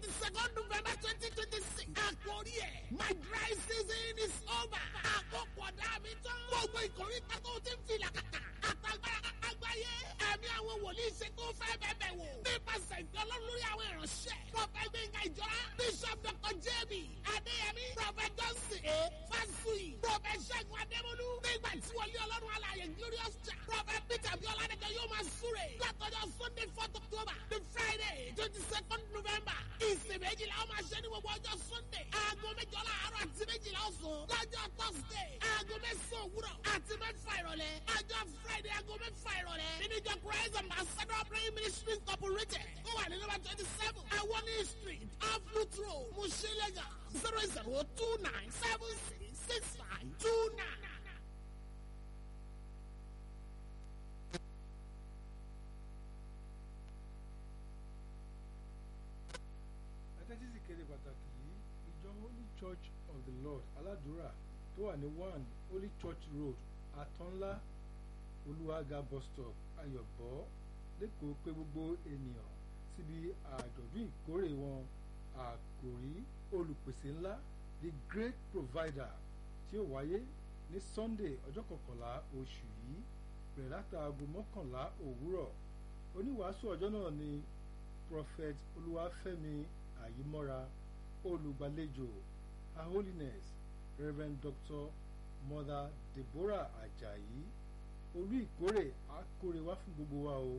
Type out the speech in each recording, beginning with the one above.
twenty second november twenty twenty six àkórí ẹ̀ my dry season is over àkókò ọ̀dà mi tán gbogbo ìkórìtà tó ti ń filà kàkà àtàgbára àgbáyé ẹ̀mí àwọn wòlíì ṣe tó fẹ́ bẹ̀bẹ̀ wò nípasẹ̀ ìfẹ́ ọlọ́run lórí àwọn ìránṣẹ́ prọfẹ̀t gbẹ̀ngà ìjọra bishop dr jb adéyẹmí prọfẹ̀t johnson a fásùyì prọfẹ̀t ṣẹ́gun adémọlú nígbà tí wọlé ọlọ́run alààyè glorious jà prọfẹ̀t peter biola nìkan yóò máa súre látọjọ́ sunday fourth october the friday twenty second november ìsìn méjìlá ó máa ṣe ní gbogbo ọjọ́ sunday aago méjọ láàárọ̀ àti méjìlá ọ̀sán lọ́jọ́ thursday aago mẹ́sàn-án òwúrọ̀ àti mẹ́fà ìrọ̀lẹ́ ọjọ́ friday aago mẹ́fà ìrọ̀lẹ́ nínú ìjọ christ ambassador praying ministry incorporated ó wà ní number twenty seven awoni street off root road mushilega zero zero two nine seven six six five two nine. ẹtẹ́tí sì kéde pàtàkì yìí ìjọ holy church of the lord aládùúrà tó wà ní one holy church road àtọ́nlá olúwaga bus stop ayọ̀bọ lẹ́kọ̀ọ́ pé gbogbo ènìyàn síbi àjọ̀dún ìkórè wọn àkòrí olùpèsè ńlá the great provider tí ó wáyé ní sunday ọjọ́ kọkànlá oṣù yìí bẹ̀rẹ̀ látàgò mọ́kànlá òwúrọ̀ oníwàásù ọjọ́ náà ni prophet olúwàfẹ́mi àyímọ́ra olùgbàlejò her holiness reverend dr mother deborah ajayi olú ìkórè àkórè wá fún gbogbo wa o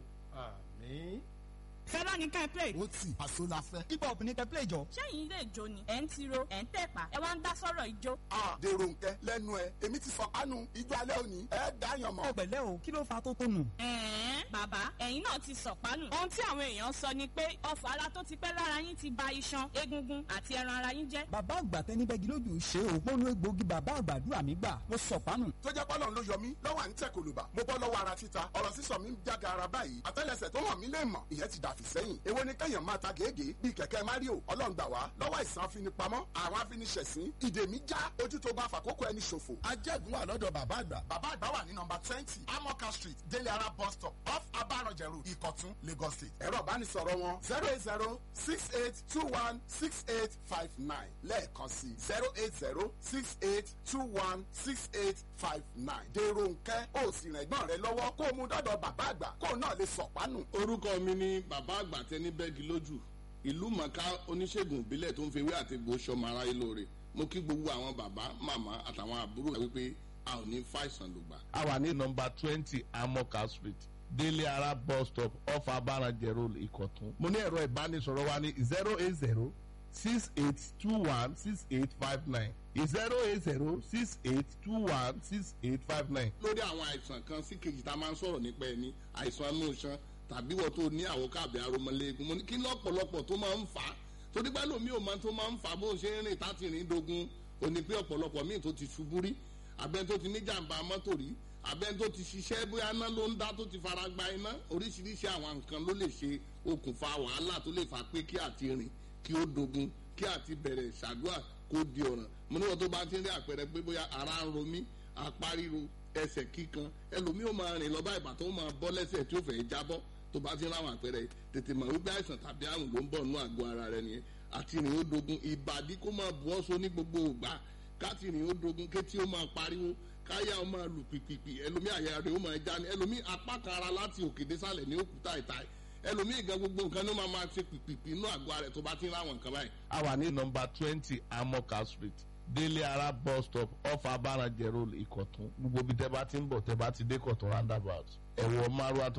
àmín. fẹ́lá ní ká ẹ play. ó tì àṣọ la fẹ́. hip hop ní kẹ́ play jọ. sẹ́yìn ilé ìjó ni ẹ̀ ń tiro ẹ̀ ń tẹ̀pá ẹ wá ń dá sọ́rọ̀ ìjó. a dèrò nkẹ lẹ́nu ẹ èmi ti sọ kánú ijó alẹ́ òní ẹ dáyàn mọ́. ó pẹ̀lẹ́ o kí ló fa tó tó nù. ẹ̀ẹ́n bàbá ẹ̀yin náà ti sọ̀pánù. ohun tí àwọn èèyàn sọ ni pé ọfà ara tó ti pẹ́ lára yín ti ba iṣan egungun àti ẹran ara yín jẹ́. bàbá àgbà tẹni bẹ́gi lójú ṣe o gbóná egbòogi bàbá àgbàdúrà mi gbà mo sọ̀pánù. tó jẹ́ pọ́lọ́n ló yọ mí lọ́wọ́ à ń tẹ̀ kòlùbà mo bọ́ lọ́wọ́ ara títa ọ̀rọ̀ sísọ mi ń jága ara báyìí àtẹ́lẹsẹ̀ tó hàn mí lè mọ̀ ìyẹn ti dàfí sẹ́yìn èwo ni kẹ́yàn máa ta gègé bíi kẹ̀kẹ́ mario ọlọ́ngbà wá lọ́wọ́ ìsàn afinipamọ́ àwọn afiniṣẹ̀sín ìdè mi já ojú tó bá fàkókò ẹni ṣòfò. ajẹ́gun wà lọ́dọ̀ bàbá àgbà. bàbá àgbà wà ní nọmba twenty amoka street délé ara bus stop off abarọ̀jẹ̀ road ìkọ̀tún lagos state. ẹ̀rọ ìbánisọ̀rọ̀ wọn zero eight zero six eight two one six eight five nine lẹ́ẹ̀kan sí zero eight zero six eight two one six eight five nine. dèrò nkẹ́ ó sì rìn ẹ̀gbọ́n rẹ lọ́wọ́ kó o mú dọ́dọ̀ bàbá àgbà kó o náà lè sọ̀pánù. orúkọ mi ni bàbá àgbà tẹni bẹ́ẹ̀gì lójú ìlú mọ̀ká oníṣègùn ìbílẹ̀ tó ń fi ewé àti egbò sọmọ aráyé lóore mo kí gbogbo àwọn bàbá màmá àtàwọn àbúrò wípé a ò ní fàìsàn lògbà. a wà ní nọmba twenty amoka street délé ara bus stop off abarajẹ road ìkọ̀tún. mo ní ẹ̀rọ ìbánisọ̀rọ̀ wa ní zero eight zero six eight two one six eight five nine zero eight zero six eight two one six eight five nine. lórí àwọn àìsàn kan sí kejì tá a máa ń sọ̀rọ̀ nípa ẹni àìsàn inú iṣan tàbí wọ́n tó ní àwòká àbí aromọléegun mo ní kí lọ́pọ̀lọpọ̀ tó máa ń fà á torí pé lómi ò máa tó máa ń fà á bó ṣe ń rìn táti rìn dogun ò ní pé ọ̀pọ̀lọpọ̀ míì tó ti ṣubú rí abẹ́ni tó ti ní jàǹbá mọ́tò rí abẹ́ni tó ti ṣiṣẹ́ bóyá iná ló ń dá tó ti fara gba iná oríṣiríṣi àwọn nǹkan ló lè ṣe okùnfà wàhálà tó lè fà pé kí àti rìn kí ó dogun kí àti bẹ̀rẹ̀ ṣàdúrà kó di ọ̀ràn mo níwọ̀n tó bá ti ń rí àpẹẹrẹ pé bóyá ara ń ro mí apá ríro ẹsẹ̀ kíkan ẹlòmíì ó máa rìn lọ bá ìbà tó máa bọ́ lẹ́sẹ̀ tí ó fẹ́ jábọ́ tó bá ti ń ráwọn àpẹẹrẹ tètè mọ̀ wípé àìsàn tàbí àrùn ló ń bọ̀ nínú àgọ́ ara rẹ nìyẹn àti rìn ó dogun ìbàdí kó máa bu ọ́sọ ní gbogbo ògbà káti rìn ó dogun kétí ó máa pariwo káyà ó máa lù pìpìpì ẹlòmíì àyà rẹ̀ ó máa já ní ẹlòmíì apá kan ara láti òkè désàlẹ̀ ní òkúta ìta ẹlòmíì gan gbogbo nǹkan ló máa máa ṣe pìpìpì inú àgọ́ ara rẹ̀ tó bá ti ń ráwọn nǹkan báyìí. a wà ní nọmba twenty amoka street délé ara bus stop off abarajẹ road ìkọ̀tún gbogbo ibi tẹ́ bá ti ń bọ̀ tẹ́ bá ti dé kọ̀tún roundabout ẹ̀wọ̀ márùwá tó